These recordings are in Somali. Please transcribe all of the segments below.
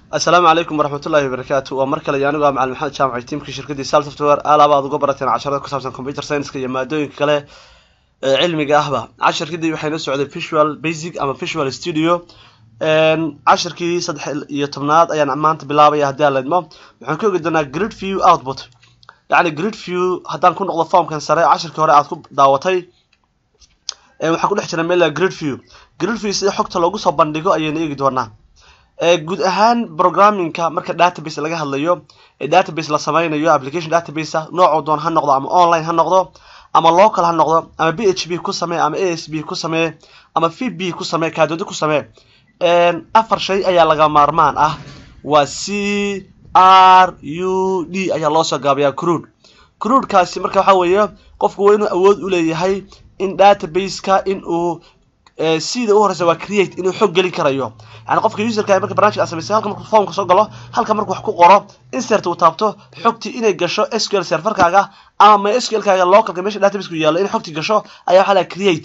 assalaamu calaykum waraxmatullahi wabarakaatu waa mar kale iyo anigu ah macalin maxamed jaamac tiimkii shirkaddii sal software alaaba aad uga barateen casharada ku saabsan computer science-ka iyo maadooyinka kale ee cilmiga ahba casharkadii waxay noo socday visual basic ama visual studio cashirkii saddex iyo tobnaad ayaan maanta bilaabaya haddii aan leedmo waxaan ka ogi doonaa grid view output yacni grid view haddaan ku noqdo formkan sare cashirkii hore aad ku daawatay waxaa ku dhex jira meel grid view grid view sida xogta loogu soo bandhigo ayaynu eegi doonaa guud ahaan programmingka marka database laga hadlayo ee database la sameynayo application database ah noocuu doon ha noqdo ama online ha noqdo ama local ha noqdo ama b h p ku samee ama a s b ku samee ama v b ku samee kaadoodo ku samee afar shay ayaa laga maarmaan ah waa c r u d ayaa loo soo gaabayaa crude crudekaasi marka waxaa weeye qofku waa inuu awood u leeyahay in database-ka in uu sida u horeysa waa create inuu xog gelin karayo yani qofka userka marka barnaamijka aad samaysay halka markuu formka soo galo halka markuu wax ku qoro insert uu taabto xogtii inay gasho sql serverkaaga ama mysql kaaga localka meesha database ku yaalo inay xogtii gasho ayaa waxaa laha create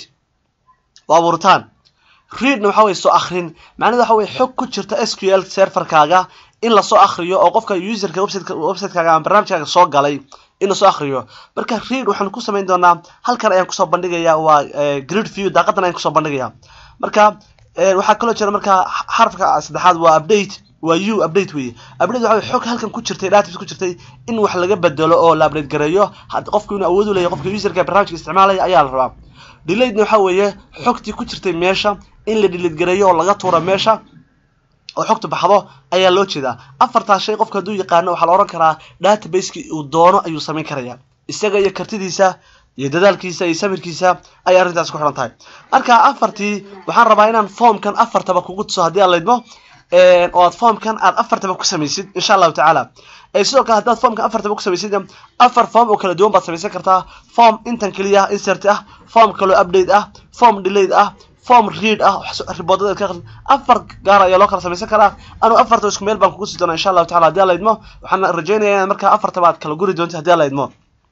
waa abuuritaan readna waxa weye soo akrin macnahedu waxa weye xog ku jirta sql serverkaaga in lasoo akriyo oo qofka userka website websitekaaga ama barnaamijkaaga soo galay in lasoo akriyo marka read waxaan ku samayn doonaa halkan ayaan kusoo bandhigaya waa grid view daaqadan ayaan kusoo bandhigaya marka waxaa kaloo jira marka xarafka saddexaad waa update waa u update weye update waxa weye xog halkan ku jirtay database ku jirtay in wax laga bedelo oo la update gareeyo qofku inuu awood u leeyahay qofka userka barnaamijka isticmaalaya ayaa la rabaa delayedna waxa weeye xogtii ku jirtay meesha in la delete gareeyo oo laga tuuro meesha oo xogta baxdo ayaa loo jeedaa afartaas shay qofka hadduu yaqaano waxaa la odhan karaa databaseki uu doono ayuu samayn karaya isaga iyo kartidiisa iyo dadaalkiisa iyo samirkiisa ayay arrintaas ku xidhan tahay marka afartii waxaan rabaa inaan formkan afartaba kugu tuso haddii aan laydmo oo aad formkan aad afartaba ku samaysid insha allahu tacaala sidoo kale haddaad formkan afartaba ku samaysid afar form oo kala duwan baad samaysan kartaa form intan keliya insert ah form kaloo update ah form delayed ah form read ah riboodada ka afar gaar ayaa loo kala samaysan karaa anuu afarta isku meel baan kugu sii doonaa insha allahu tacala hadii aan laydmo waxaan rajaynayaa inaad markaa afartaba aad kala guri doonto hadii aan laydmo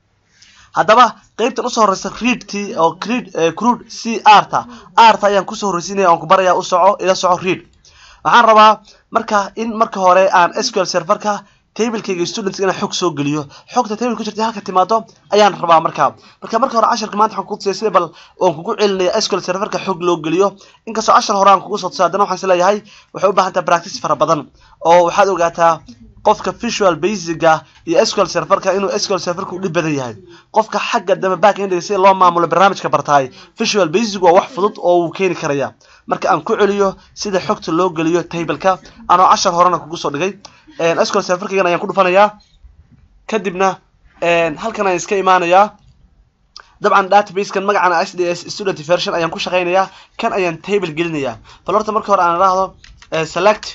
haddaba qeybtan usoo horeysa readti oo creed crude c r ta r ta ayaan kusoo horreysiinaya oon ku baraya u soco ila soco read waxaan rabaa marka in marka hore aan sql serverka tablekayga students inaan xog soo geliyo xogta table ku jirta halka timaado ayaan rabaa markaa marka marka hore casharka maanta waxaan kugu tusaya sida bal waan kugu celinaya sql serverka xog loo geliyo inkastoo cashar hore aan kugu soo tusay haddana waxaan is leeyahay waxay u baahan taha practice fara badan oo waxaad ogaataa qofka visual basica iyo sql serverka inuu sql serverka u dhib badan yahay qofka xagga dambe backend sida loo maamulo barnaamijka bartaay visual basic waa wax fudud oo uu keeni karaya marka aan ku celiyo sida xogta loo geliyo tableka anoo cashar horena kugu soo dhigay sql serverkaygan ayaan ku dhufanayaa kadibna halkan ayaan iska imaanayaa dabcan databasekan magacana s d s student version ayaan ku shaqaynayaa kan ayaan table gelinayaa bal horta marka hore aan idhaahdo select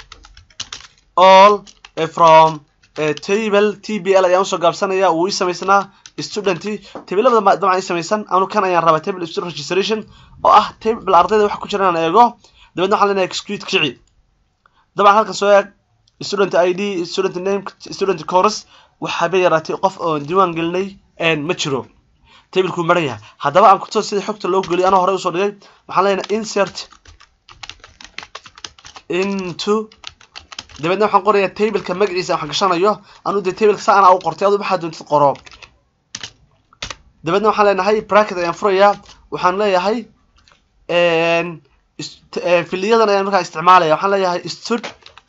all from table t b l ayaan usoo gaabsanaya wuu ii samaysnaa student tablelabada dabcan ii samaysan anu kan ayaan rabaa table student registration oo ah table ardayda waxa ku jira inaan eego dabeedna waxaan leenahay exclude kici dabcan halkan soo eeg student id student name student course waxaaba yaraatay qof oon diiwaan gelinay ma jiro tablekuu maran yahay haddaba aan kutuso sida xogta loo geliyo anoo horey usoo dhigay waxaan leenahay insert into dabeedna waxaan qorayaa tableka magaciisa wax gashanayo anuu dee tableka saa anaa u qortay adu waxaa doontid qoro dabeedna waxaan leenahay bracket ayaan furayaa waxaan leeyahay filiyadan ayaan markaa isticmaalaya waxaan leeyahay stud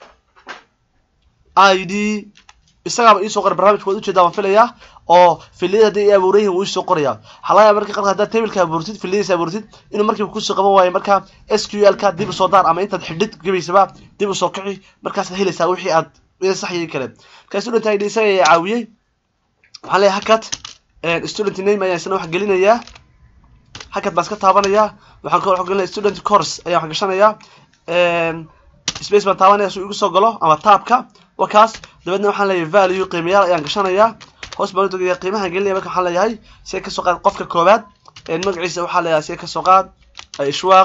i d isagaaba iisoo qora barnamijka waad ujeedaa waan filayaa oo filiyada hadday i abuuran yihin wuu isoo qoraya waxaa laga yaaba marka qarka haddaad tableka abuurtid filiyadiisa abuurtid inuu markiiba kusoo qaban waayo marka s q l ka dib usoo daar ama intaad xidhid gabaysaba dib usoo kici markaasaad helaysaa wixii aad saxyay kale marka student id isaga ayaa caawiyey waxaan leeyahay hakat student name ayaan isna wax gelinayaa hakat baan iska taabanayaa waxaan kaloo wax gelinaya student course ayaan wax gashanayaa space baan taabanaya suu igu soo galo ama taabka waa kaas dabeedna waxaan leeyahay value qiimayaal ayaan gashanayaa hoos baan utagaya qiimahan gelinaya marka waxaan leeyahay see kasoo qaad qofka koowaad magaciisa waxaa leeyahay see kasoo qaad ishwaaq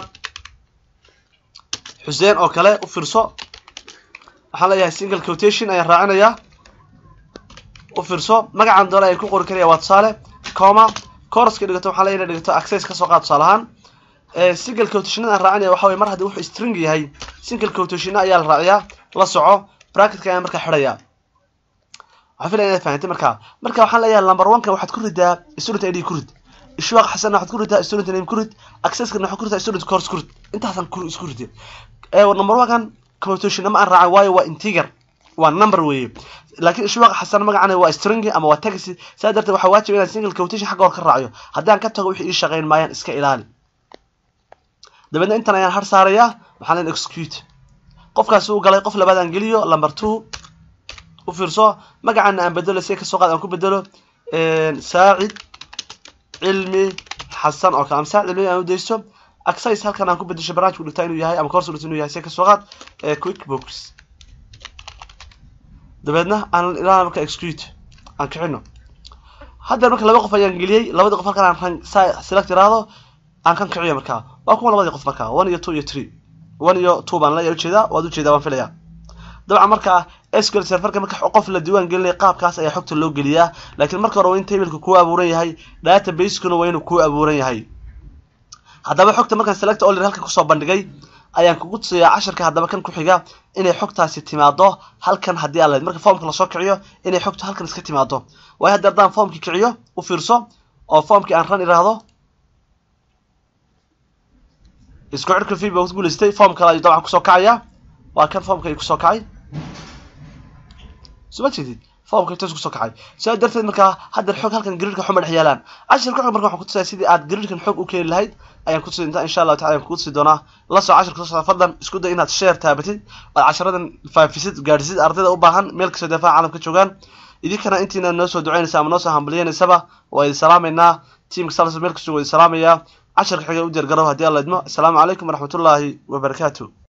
xuseen oo kale u fiirso waxaan leeyahay single quotation ayaan raacinayaa u fiirso magacan doole ayaan ku qori karaya waa tusaale coma coruska dhigato waxaan leeyahay dhigato access kasoo qaad tusaale ahaan single quotation aan raacinaya waxa weye mar haddii wuxuu string yahay single quotation ayaa la raaciyaa la soco bracketka ayaan markaa xidhayaa waxaan filaya inaad fahantay markaa marka waxaan leeyahay number one ka waxaad ku ridaa student id ku rid ishwaaq xasanna waxaad ku ridaa student name ku rid accesskana waxaad ku ridaa student course ku rid intaasan ku isku ridin ee number one kan quotation ma aan raacay waayo waa integer waa number weeye laakiin ishwaaq xasan magacana waa string ama waa text saa darteed waxaa waajib inaan single quotation xagga hor ka raaciyo haddaan ka tago wixii ii shaqayn maayaan iska ilaali dabeedna intan ayaan har saarayaa waxaan leen execute qofkaasi uu galay qof labaad aan geliyo number two u fiirso magacana aan bedelo si kasoo qaad aan ku bedelo saacid cilmi xasan oo kale ama saacid cilmi aan u daysto access halkan aan ku bedesho barnaamijku dhigtaa inuu yahay ama course dhigtaa inuu yahay si kasoo qaad quickbooks dabeedna aan ilaa marka execute aan kicino hadda marka laba qof ayaan geliyey labadii qof halkan aan ran select iraahdo aan kan kiciyo markaa waa kuma labadii qof markaa one iyo two iyo three one iyo two baan leeyahay ujeedaa waad ujeedaa waan filayaa dabcan markaa SQL serverka marka qof la diiwaan gelinaya qaabkaas ayaa xogta loo geliyaa laakiin marka hore waa in tableka kuu abuuran yahay database-kuna waa inuu kuu abuuran yahay haddaba xogta markaan select all halkan kusoo bandhigay ayaan kugu tusayaa casharka haddaba kan ku xiga inay xogtaasi timaado halkan haddii aan lahayd marka formka lasoo kiciyo inay xogtu halkan iska timaado waayo hadda haddaan formkii kiciyo u fiirso oo formkii aan ran iraahdo isku cirka fib baa ku guulaystay form kale ayuu dabcan kusoo kacaya waa kan formka ay kusoo kacay suma jeedid formka intaas kusoo kacay sidaa darteed markaa hadda xog halkan gridka xuma dhex yaalaan cashirka xog marka waxaan ku tusaya sidii aad gridkan xog u keeni lahayd ayaan ku tusi inta insha allahu tacala ayaan kugu tusi doonaa la soo cashirka soo socda fadlan isku day inaad share taabatid ood casharadan faafisid gaadhisid ardayda u baahan meel kastoo daafaha caalamka joogaan idinkana intiina noo soo ducaynaysa ama noo soo hambaliyanaysaba waa idin salaamaynaa tiimka salsa meel kastoo waa idin salaamayaa casharka xiga u diyaar garow haddii alla idmo asalaamu calaykum waraxmatullaahi wabarakaatu